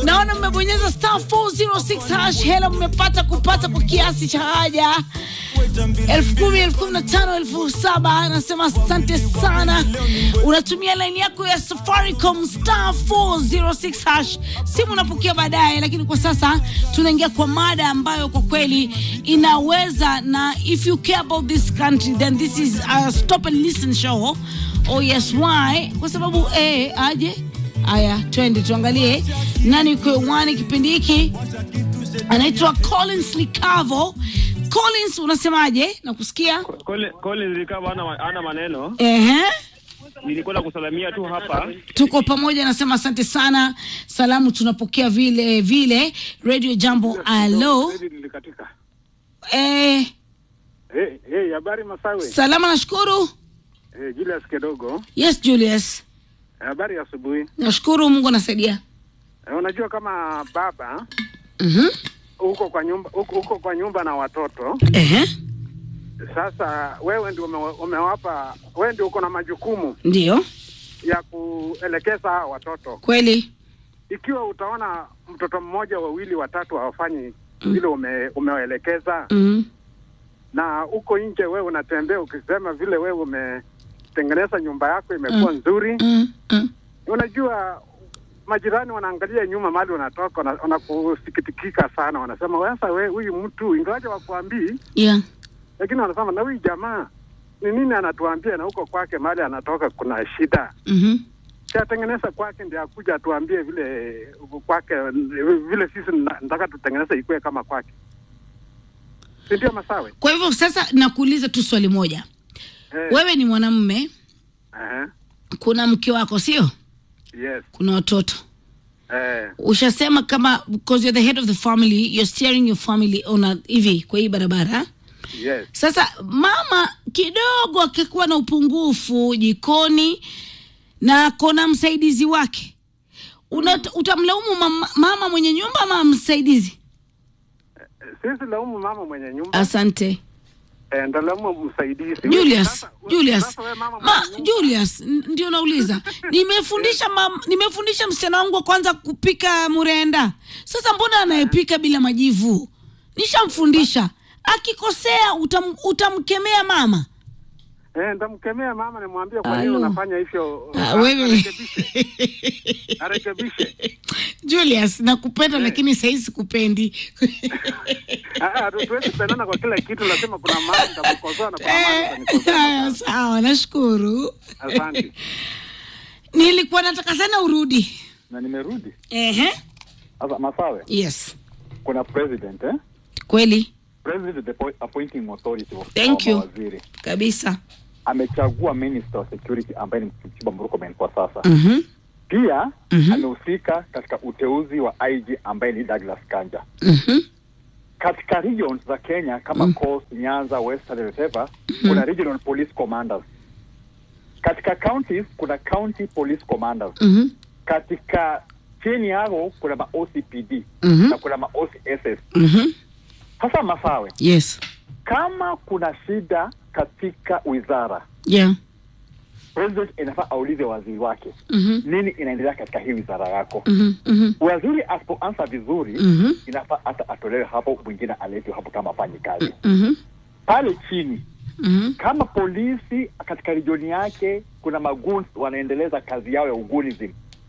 naona mmebonyeza star 406 hash hela mmepata kupata kwa kiasi cha haja elfu kumi elfu kumi na tano elfu saba anasema asante sana unatumia laini yako ya safaricom star 406 hash simu unapokea baadaye lakini kwa sasa tunaingia kwa mada ambayo kwa kweli inaweza na if you care about this country then this is a stop and listen show oh yes why kwa sababu eh, aje haya twende tuangalie nani yuko hewani kipindi hiki anaitwa collins likavo collins unasemaje nakusikia Cole- Collins Likava ana, ana maneno. Ehe. Nilikuwa kusalamia tu hapa. tuko pamoja nasema asante sana salamu tunapokea vile vile radio jambo alo nilikatika. eh, Hey, hey, habari Masawe. salama nashukuru Hey, Julius Kidogo. yes julius Habari ya asubuhi. nashukuru mungu anasaidia Eh, unajua kama baba Mhm. uko kwa nyumba uko, uko kwa nyumba na watoto. Ehe. Sasa wewe ndio ume, umewapa wewe ndio uko na majukumu ndio ya kuelekeza hawa watoto. kweli Ikiwa utaona mtoto mmoja, wawili, watatu hawafanyi vile ume, umewaelekeza mm. na uko nje wewe unatembea ukisema vile wewe umetengeneza nyumba yako imekuwa Mm. nzuri Mm. Mm. unajua majirani wanaangalia nyuma mahali unatoka wana- wanakusikitikika sana wanasema sasa we huyu mtu ingawaje wakuambii yeah lakini wanasema na huyu jamaa ni nini anatuambia na huko kwake mahali anatoka kuna shida Mhm. chatengeneza kwake ndio akuja atuambie vile kwake vile sisi na- nataka tutengeneze ikuwe kama kwake si ndio masawe kwa hivyo sasa nakuuliza tu swali moja eh, wewe ni mwanamme eh, kuna mke wako sio yes kuna watoto eh, ushasema kama because you're the head of the family you're steering your family on a, hivi kwa hii barabara yes sasa mama kidogo akikuwa na upungufu jikoni na kona msaidizi wake Una, utamlaumu mama, mama mwenye nyumba ama msaidizi sisi laumu mama mwenye nyumba asante eh, ndalaumu msaidizi Julius, Sasa- Julius, sasa we mama ma, mwenye nyumba- Julius, n- ndio nauliza. Nimefundisha mam, nimefundisha msichana wangu wa kwanza kupika murenda. Sasa mbona anayepika bila majivu? Nishamfundisha. Akikosea utam, utamkemea mama. Eh, ndamkemea mama nimwambie kwa nini Alo. unafanya hivyo. Ah, Ah, wewe Arekebishe. Arekebishe. Julius, nakupenda lakini sahii sikupendi. Ah, ah, Tuwezi kupendana kwa kila kitu, lazima kuna mahali nitakukosoa na kuna mahali Eh, utanikosoa. Haya, sawa, nashukuru. Asante. Nilikuwa nataka sana urudi. na nimerudi Ehe. sasa masawe Yes. kuna president eh? Kweli president is the po- appointing authority of Thank our you. mawaziri kabisa. amechagua minister of security ambaye ni Kipchumba Murkomen kwa sasa Mhm. pia Mhm. amehusika katika uteuzi wa IG ambaye ni Douglas Kanja Mhm. katika regions za Kenya kama Coast, Nyanza, Western, whatever kuna regional police commanders katika counties kuna county police commanders Mhm. katika chini yao kuna ma OCPD Mhm. na kuna ma OCSS Mhm. sasa masawe Yes. kama kuna shida katika wizara Yeah. president inafaa aulize waziri wake Mhm. nini inaendelea katika hii wizara yako Mhm. Mhm. waziri asipoansa vizuri Mhm. inafaa hata atolewe hapo mwingine aletwe hapo kama afanyi kazi Mhm. pale chini Mhm. kama polisi katika regioni yake kuna maguns wanaendeleza kazi yao ya ugunism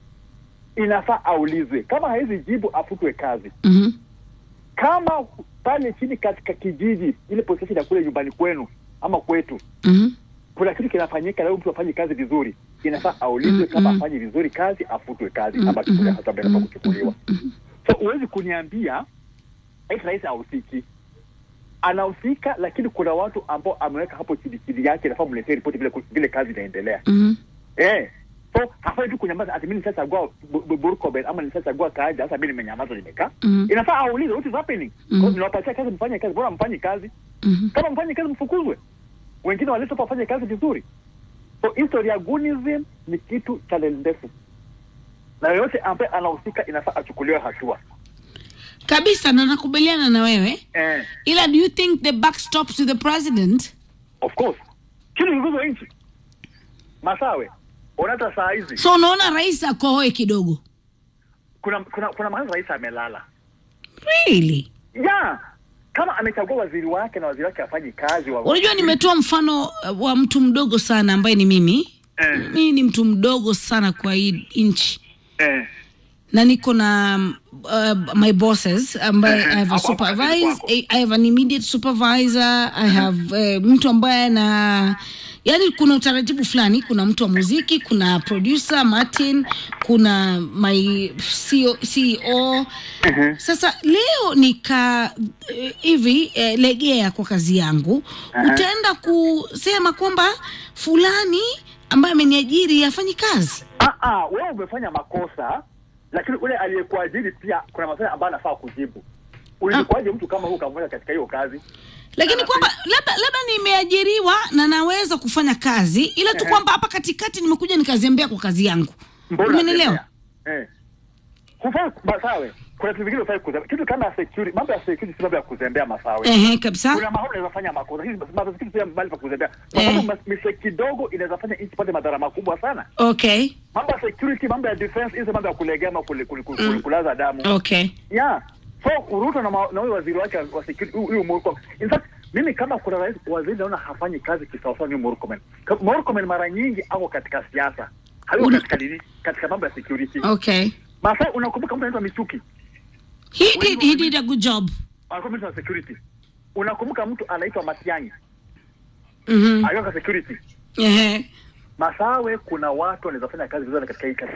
inafaa aulizwe kama hawezi jibu afutwe kazi Mhm. kama pale chini katika kijiji ile police station ya kule nyumbani kwenu ama kwetu Mhm. kuna kitu kinafanyika leo mtu afanye kazi vizuri inafaa aulizwe Mm, kama mm. afanye vizuri kazi afutwe kazi Mm, ama chukulia mm, hatua ambayo inafaa mm, kuchukuliwa so huwezi kuniambia eti rais hahusiki anahusika lakini kuna watu ambao ameweka hapo chini chini yake inafaa mletee ripoti vile vile kazi inaendelea Mhm. eh so hafai tu kunyamaza ati mimi nishachagua Bu- Bu- Burkoben ama nishachagua Kaja sasa mimi nimenyamaza nimekaa Mhm. inafaa aulize what is happening Mm. because niwapatia kazi mfanye kazi bora mfanye kazi Mhm. kama mfanye kazi mfukuzwe wengine walete hapa wafanye kazi vizuri so history ya gunism ni kitu cha ndefu na yoyote ambaye anahusika inafaa achukuliwe hatua kabisa na nakubaliana na wewe eh, ila do you think the buck stops with the president of course kile kiongozi wa nchi masawe unata saa hizi so unaona rais akohoe kidogo kuna kuna kuna mahali rais amelala really ya kama amechagua waziri wake na waziri wake afanyi kazi wa unajua nimetoa mfano uh, wa mtu mdogo sana ambaye ni mimi eh, mimi ni mtu mdogo sana kwa hii nchi eh. na niko na uh, my bosses ambaye Ehe, I have a hapo- hapo kazini supervise kwako. I, I have an immediate supervisor I have uh, mtu ambaye na yani kuna utaratibu fulani kuna mtu wa muziki kuna producer Martin kuna my CEO, CEO. sasa leo nika eh, hivi eh, legea kwa kazi yangu utaenda kusema kwamba fulani ambaye ameniajiri afanyi kazi Ah, ah, wewe umefanya makosa lakini ule aliyekuajiri pia kuna maswali ambayo anafaa kujibu ulikuwaje mtu kama huu ukamweka katika hiyo kazi lakini Ana- kwamba labda labda nimeajiriwa na naweza kufanya kazi ila tu Ehe. kwamba hapa katikati nimekuja nikazembea kwa kazi yangu umenielewa unatembea? eh hufai masawe kuna vitu vingine hufai kuzembea kitu kama security mambo ya security si mambo ya kuzembea masawe ehe kabisa kuna mahali unaweza fanya makosa hizi mambo ya security si mahali pa kuzembea kwa sababu Eh. mistake kidogo inaweza fanya nchi pate madhara makubwa sana okay mambo ya security mambo ya defense hizo mambo ya kulegea ama kule- kule- kule- Mm. kulaza damu okay yeah so Ruto na ma- na huyo waziri wake wa security huyu- huyu Murkomen in fact mimi kama kuna rais waziri naona hafanyi kazi kisawasawa ni Murkomen Ka- Murkomen mara nyingi ako katika siasa hayuko Una- katika nini katika mambo ya security okay Masai unakumbuka mtu anaitwa Michuki he did, he did a good job alikuwa minister wa security unakumbuka mtu anaitwa Matiang'i mhm alikuwa kwa security ehe Masawe kuna watu wanaweza fanya kazi vizuri katika hii kazi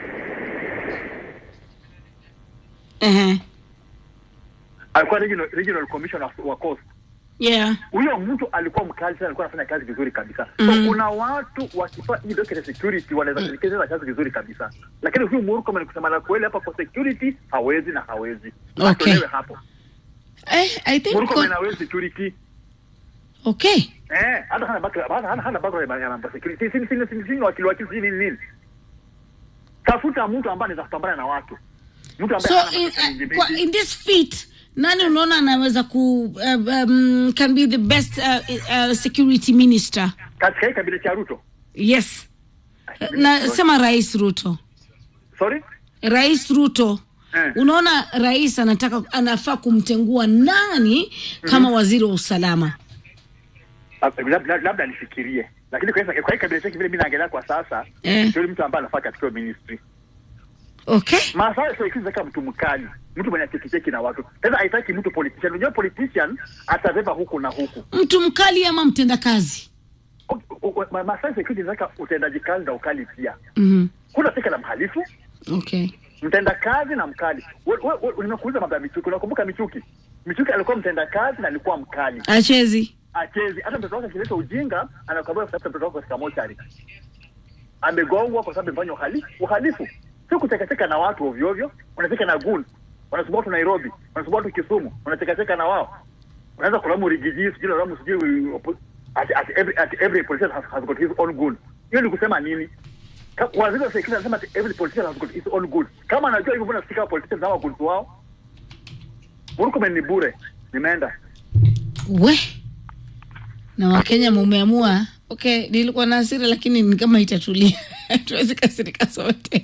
ehe alikuwa regional, regional commissioner wa- wa coast yeah huyo mtu alikuwa mkali sana, alikuwa anafanya kazi vizuri kabisa. Mhm. So kuna watu wakifanya hii docket ya security wanaweza kutekeleza kazi vizuri kabisa, lakini huyu Murkomen kusema la kweli hapa kwa security hawezi na hawezi. Okay. Atolewe hapo. eh i think Murkomen ko- hawezi security. okay Eh, hata hana background, hana hana hana background ya mambo ya security. Si si si si wakili wakili si nini nini. Tafuta mtu ambaye anaweza kupambana na watu. Mtu ambaye so hana in, makosa mingi uh, kwa, mingi. in this feat nani unaona anaweza ku uh, um, can be the best uh, uh, security minister katika hii kabila cha Ruto. yes nasema rais ruto Sorry? rais ruto Eh. unaona rais anataka anafaa kumtengua nani kama waziri wa usalama Labda- labda labda nifikirie. Lakini kwa hii- kwa hii kabila chake vile mimi naangalia kwa sasa, Eh. ndio mtu ambaye anafaa katika hiyo ministry. okay Masawe sasa hivi kama mtu mkali, mtu mwenye chekicheki na watu. Sasa haitaki mtu politician. Unajua politician atabeba huku na huku. mtu mkali ama mtendakazi O- o- o- Masawe security inataka utendaji kazi na ukali pia. mm Kuna fika la mhalifu, okay mtenda kazi na mkali. We- we- we- Nimekuuliza mambo ya Michuki. Unakumbuka Michuki? Michuki alikuwa mtenda kazi na alikuwa mkali. achezi Achezi. Hata mtoto wake akileta ujinga, anakwambia kutafuta mtoto wako katika mochari. Amegongwa kwa sababu amefanya uhalifu. Uhalifu sio kuchekacheka na watu ovyo ovyo. Unacheka na gun, wanasumbua watu Nairobi, wanasumbua watu Kisumu, unachekacheka na wao. Unaweza kulamu rigiji, sijui lamu sijui opo- at, at every at every politician has, has got his own gun. Hiyo ni kusema nini? Ka- Waziri wa serikali anasema ati every politician has got his own gun. Kama anajua hivyo, mbona sika politicians hawa gun wao? Murkomen ni bure. Nimeenda. we na wakenya mumeamua okay nilikuwa na hasira lakini ni kama itatulia tuwezi kasirika sote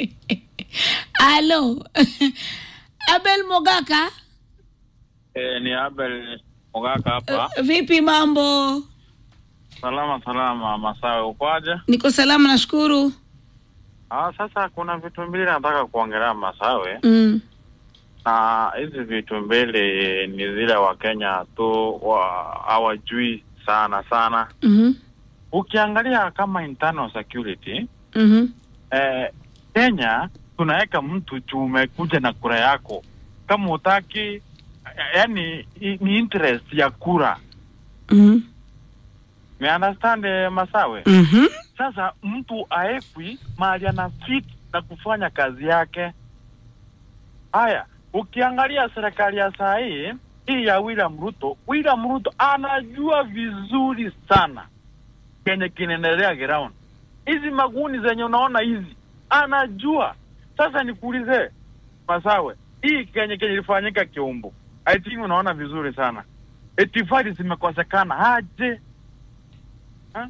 alo abel mogaka Eh, ni Abel Mogaka hapa. vipi mambo Salama salama, Masawe, ukoaje? niko salama nashukuru Ah, sasa kuna vitu mbili nataka kuongelea Masawe, mm. na hizi vitu mbili ni zile Wakenya tu wa hawajui sana sana. mm-hmm. Ukiangalia kama internal security Mm-hmm. eh, Kenya tunaweka mtu juu umekuja na kura yako, kama utaki yani ni interest ya kura. Mm-hmm. Me understand eh, Masawe? Mm-hmm. Sasa mtu aekwi mahali ana fit na kufanya kazi yake. Haya, ukiangalia serikali ya saa hii hii ya William Ruto, William Ruto anajua vizuri sana kenye kinaendelea ground. Hizi maguni zenye unaona hizi anajua. Sasa nikuulize Masawe, hii kenye kenye ilifanyika Kiumbu, I think unaona vizuri sana, itifadi zimekosekana aje? Ha?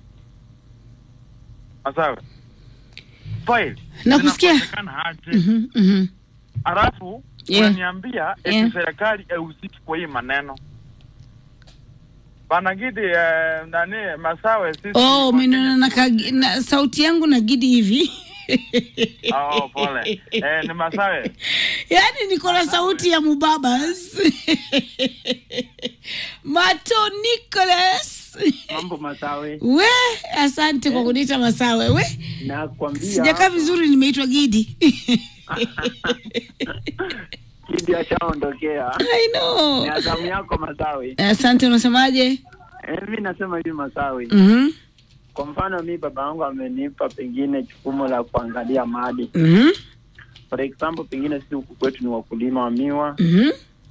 Masawe, file Nakusikia. zinakosekana aje? Mm-hmm. Mm-hmm. alafu Yeah. unaniambia eti Yeah. serikali haihusiki kwa hii maneno bana Gidi eh, nani Masawe sisi Oh, wa umeniona Kenya na, tu- kagi- na sauti yangu na gidi hivi Oh, pole. Eh, ni Masawe. yaani niko na sauti ya mubabas mato Nicholas mambo masawe we asante kwa kuniita masawe we nakwambia sijakaa vizuri nimeitwa gidi kidi ashaondokea I know. ni azamu yako masawe asante unasemaje Eh, mi nasema hivi masawe Mhm, kwa mfano mi baba yangu amenipa pengine jukumu la kuangalia mali mhm, for example pengine sisi huku kwetu ni wakulima wa miwa mhm.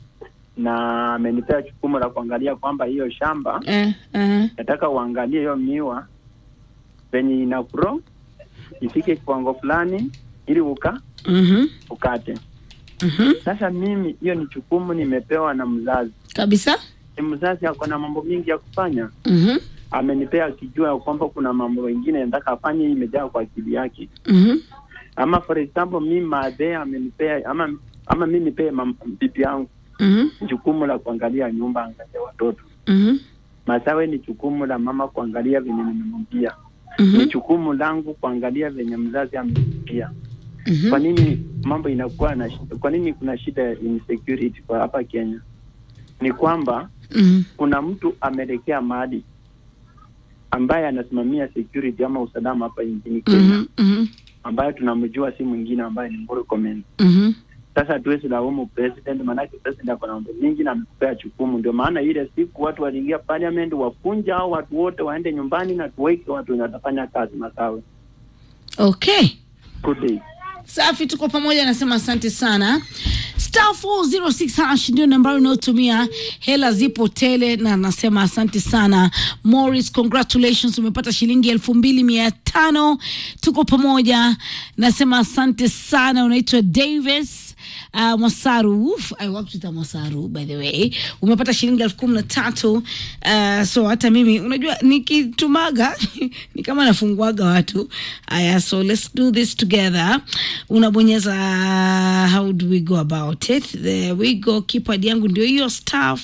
na amenipea jukumu la kuangalia kwamba hiyo shamba Eh, eh. nataka uangalie hiyo miwa venye ina grow ifike kiwango fulani ili uka Mhm, ukate mhm. sasa mimi hiyo ni jukumu nimepewa na mzazi kabisa ni mzazi ako na mambo mingi ya kufanya Mhm, amenipea akijua ya kwamba kuna mambo mengine nataka afanye hii imejaa kwa akili yake mhm, ama for example mi madhe amenipea ama ama mi nipee mam- bibi yangu mhm, jukumu la kuangalia nyumba angalia watoto mhm, masawe ni jukumu la mama kuangalia venye nimemwambia mhm, ni jukumu langu kuangalia venye mzazi amemwambia mhm. kwa nini mambo inakuwa na shida kwa nini kuna shida ya insecurity kwa hapa kenya ni kwamba Mhm, kuna mtu ameelekea mahali ambaye anasimamia security ama usalama hapa nchini Kenya mhm, mhm, ambaye tunamjua si mwingine ambaye ni Murkomen. mhm. Sasa hatuwezi laumu president, maanake president ako na mambo mingi na amekupea jukumu. Ndio maana ile siku watu waliingia parliament wafunja au watu wote waende nyumbani na tuweke watu wenye watafanya kazi masawe. okay Good day. safi tuko pamoja nasema asante sana star 406 hash ndio nambari unayotumia hela zipo tele na nasema asante sana morris congratulations umepata shilingi elfu mbili mia tano tuko pamoja nasema asante sana unaitwa davis Uh, Mwasaru Uf, I worked with a Mwasaru by the way umepata shilingi elfu kumi na tatu uh, so hata mimi unajua nikitumaga ni kama nafunguaga watu aya so let's do this together unabonyeza how do we go about it there we go keypad yangu ndio hiyo star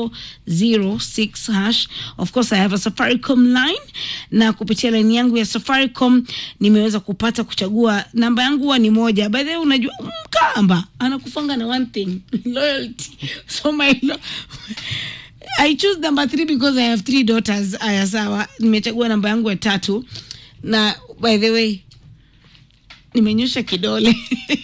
406 hash of course i have a safaricom line na kupitia line yangu ya safaricom nimeweza kupata kuchagua namba yangu huwa ni moja by the way unajua mkamba anakufanga na one thing loyalty so my lo I choose number three because I have three daughters. Aya, sawa, nimechagua namba yangu ya tatu, na by the way nimenyosha kidole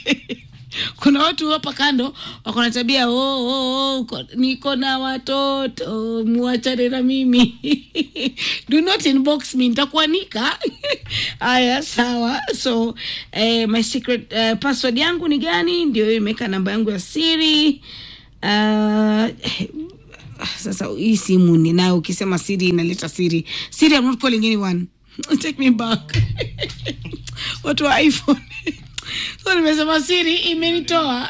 kuna watu hapa kando wako na tabia oh, oh, oh, ko- niko na watoto muachane na mimi do not inbox me nitakuanika haya sawa so eh, my secret eh, password yangu ni gani ndio hiyo imeweka namba yangu ya siri uh, sasa hii simu ninayo ukisema siri inaleta siri siri I'm not calling anyone take me back watu wa iphone so nimesema siri imenitoa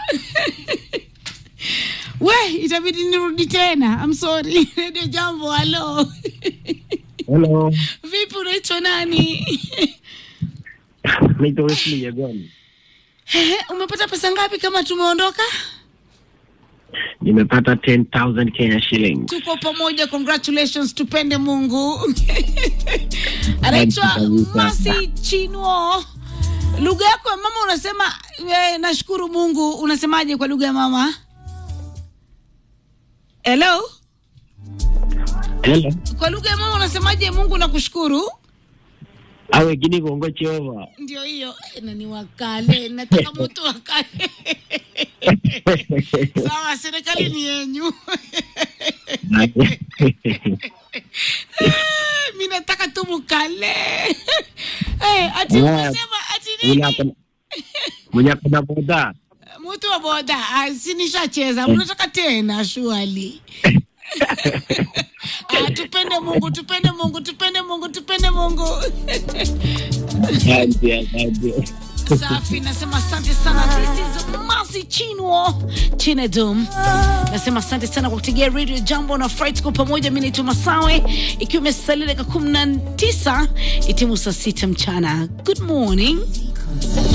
we itabidi nirudi tena I'm sorry radio jambo halo Hello, vipi unaitwa nani naitwa Wesley Yagoni. Ehe, umepata pesa ngapi kama tumeondoka Nimepata 10,000 Kenya shillings. tuko pamoja congratulations tupende mungu anaitwa kabisa. masi chinuo lugha yako ya mama unasema eh, nashukuru mungu unasemaje kwa lugha ya mama hello Hello. kwa lugha ya mama unasemaje mungu nakushukuru Awe gini gongo Jehova. ndio hiyo Eh, na ni wakale nataka mtu wakale sawa serikali ni yenyu mi nataka tu mukale Eh, ati Yeah. umesema ati nini Mwenye mwenye kuna boda. mtu wa boda ah, si nishacheza mnataka tena shuali ah, tupende mungu tupende mungu tupende mungu tupende mungu Asante, asante. safi nasema asante sana this is masi chinwo chinedum nasema asante sana kwa kutegea radio jambo na fright kwa pamoja mi naitwa masawe ikiwa imesalia dakika kumi na tisa itimu saa sita mchana good morning